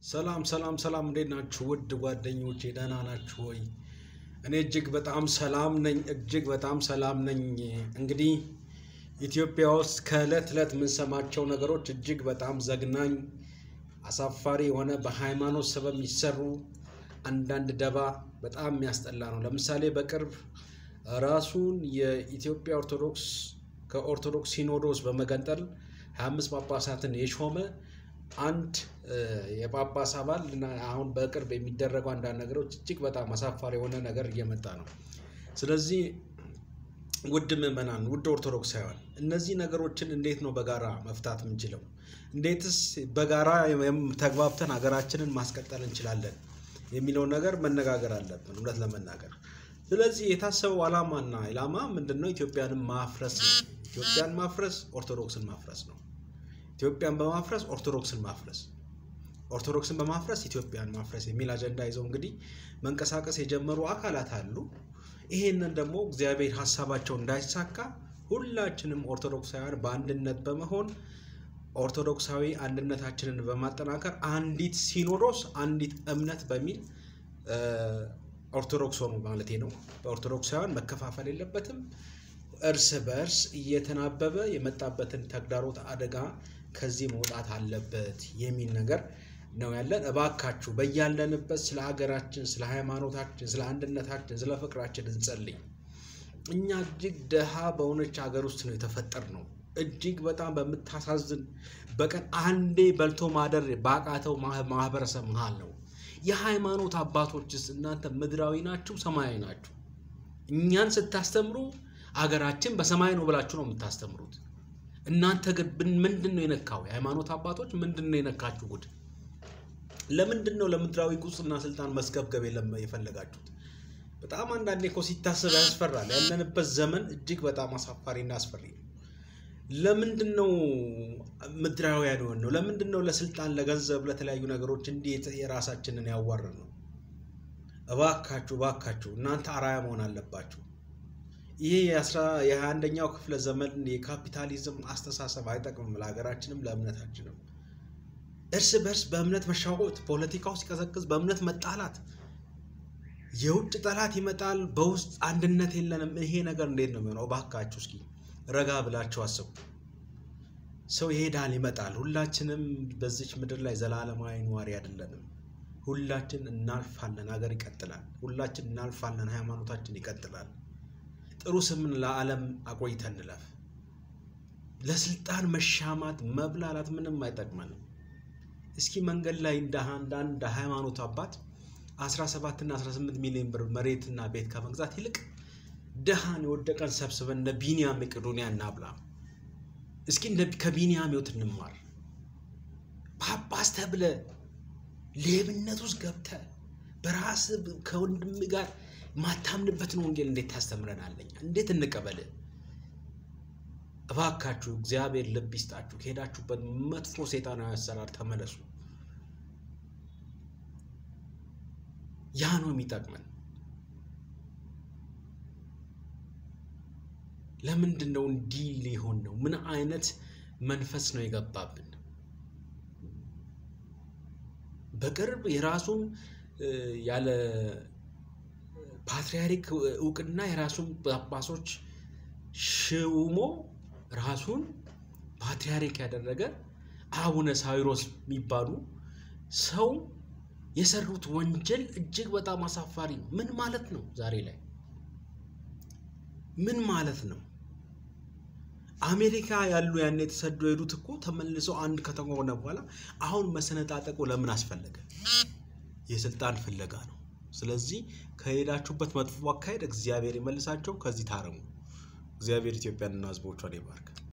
ሰላም ሰላም ሰላም፣ እንዴት ናችሁ ውድ ጓደኞቼ? ደህና ናችሁ ወይ? እኔ እጅግ በጣም ሰላም ነኝ። እጅግ በጣም ሰላም ነኝ። እንግዲህ ኢትዮጵያ ውስጥ ከዕለት ዕለት የምንሰማቸው ነገሮች እጅግ በጣም ዘግናኝ፣ አሳፋሪ የሆነ በሃይማኖት ሰበብ የሚሰሩ አንዳንድ ደባ በጣም የሚያስጠላ ነው። ለምሳሌ በቅርብ ራሱን የኢትዮጵያ ኦርቶዶክስ ከኦርቶዶክስ ሲኖዶስ በመገንጠል 25 ጳጳሳትን የሾመ አንድ የጳጳስ አባል እና አሁን በቅርብ የሚደረጉ አንዳንድ ነገሮች እጅግ በጣም አሳፋሪ የሆነ ነገር እየመጣ ነው። ስለዚህ ውድ ምዕመናን፣ ውድ ኦርቶዶክሳውያን እነዚህ ነገሮችን እንዴት ነው በጋራ መፍታት የምንችለው? እንዴትስ በጋራ ተግባብተን ሀገራችንን ማስቀጠል እንችላለን የሚለውን ነገር መነጋገር አለብን፣ እውነት ለመናገር። ስለዚህ የታሰበው ዓላማና ኢላማ ምንድን ነው? ኢትዮጵያንን ማፍረስ ነው። ኢትዮጵያን ማፍረስ ኦርቶዶክስን ማፍረስ ነው። ኢትዮጵያን በማፍረስ ኦርቶዶክስን ማፍረስ፣ ኦርቶዶክስን በማፍረስ ኢትዮጵያን ማፍረስ የሚል አጀንዳ ይዘው እንግዲህ መንቀሳቀስ የጀመሩ አካላት አሉ። ይሄንን ደግሞ እግዚአብሔር ሀሳባቸው እንዳይሳካ ሁላችንም ኦርቶዶክሳውያን በአንድነት በመሆን ኦርቶዶክሳዊ አንድነታችንን በማጠናከር አንዲት ሲኖዶስ፣ አንዲት እምነት በሚል ኦርቶዶክስ ሆኑ ማለቴ ነው። በኦርቶዶክሳውያን መከፋፈል የለበትም። እርስ በእርስ እየተናበበ የመጣበትን ተግዳሮት አደጋ ከዚህ መውጣት አለበት የሚል ነገር ነው ያለን። እባካችሁ በያለንበት ስለ ሀገራችን፣ ስለ ሃይማኖታችን፣ ስለ አንድነታችን፣ ስለ ፍቅራችን እንጸልይ። እኛ እጅግ ደሃ በሆነች ሀገር ውስጥ ነው የተፈጠር ነው። እጅግ በጣም በምታሳዝን በቀን አንዴ በልቶ ማደር ባቃተው ማህበረሰብ መሀል ነው። የሃይማኖት አባቶችስ እናንተ ምድራዊ ናችሁ ሰማያዊ ናችሁ? እኛን ስታስተምሩ አገራችን በሰማይ ነው ብላችሁ ነው የምታስተምሩት። እናንተ ግን ምንድን ነው የነካው? የሃይማኖት አባቶች ምንድን ነው የነካችሁ ጉድ? ለምንድን ነው ለምድራዊ ቁስና ስልጣን መስገብገብ የፈለጋችሁት? በጣም አንዳንዴ እኮ ሲታሰብ ያስፈራል። ያለንበት ዘመን እጅግ በጣም አሳፋሪና አስፈሪ ነው። ለምንድን ነው ምድራውያን የሆን ነው? ለምንድን ነው ለስልጣን፣ ለገንዘብ፣ ለተለያዩ ነገሮች እንዴት የራሳችንን ያዋርን ነው? እባካችሁ እባካችሁ እናንተ አራያ መሆን አለባችሁ። ይሄ የሀያ አንደኛው ክፍለ ዘመን የካፒታሊዝም አስተሳሰብ አይጠቅምም ለሀገራችንም ለእምነታችንም። እርስ በርስ በእምነት መሻወት፣ ፖለቲካው ሲቀዘቅዝ በእምነት መጣላት፣ የውጭ ጠላት ይመጣል፣ በውስጥ አንድነት የለንም። ይሄ ነገር እንዴት ነው የሚሆነው? እባካችሁ እስኪ ረጋ ብላችሁ አስቡ። ሰው ይሄዳል ይመጣል። ሁላችንም በዚች ምድር ላይ ዘላለማዊ ነዋሪ አይደለንም። ሁላችን እናልፋለን፣ ሀገር ይቀጥላል። ሁላችን እናልፋለን፣ ሃይማኖታችን ይቀጥላል። ጥሩ ስምን ለዓለም አቆይተን እንለፍ። ለስልጣን መሻማት መብላላት ምንም አይጠቅመንም። እስኪ መንገድ ላይ እንደ አንድ ሃይማኖት አባት 17 እና 18 ሚሊዮን ብር መሬትና ቤት ከመግዛት ይልቅ ድሃን የወደቀን ሰብስበን እንደ ቢንያም መቄዶንያ እናብላ። እስኪ ከቢንያም ሕይወት እንማር። ጳጳስ ተብለ ሌብነት ውስጥ ገብተ በራስ ከወንድም ጋር ማታምንበትን ወንጌል እንዴት ታስተምረናለኛ? እንዴት እንቀበል? እባካችሁ እግዚአብሔር ልብ ይስጣችሁ። ከሄዳችሁበት መጥፎ ሴጣናዊ አሰራር ተመለሱ። ያ ነው የሚጠቅመን። ለምንድን ነው እንዲህ ሊሆን ነው? ምን አይነት መንፈስ ነው የገባብን? በቅርብ የራሱን ያለ ፓትርያርክ እውቅና የራሱን ጳጳሶች ሽውሞ ራሱን ፓትርያርክ ያደረገ አቡነ ሳዊሮስ የሚባሉ ሰው የሰሩት ወንጀል እጅግ በጣም አሳፋሪ ነው። ምን ማለት ነው? ዛሬ ላይ ምን ማለት ነው? አሜሪካ ያሉ ያን የተሰዱ የሄዱት እኮ ተመልሰው አንድ ከተማ ሆነ በኋላ አሁን መሰነጣጠቁ ለምን አስፈለገ? የስልጣን ፍለጋ ነው። ስለዚህ ከሄዳችሁበት መጥፎ አካሄድ እግዚአብሔር ይመልሳቸው። ከዚህ ታረሙ። እግዚአብሔር ኢትዮጵያንና ሕዝቦቿን ይባርክ።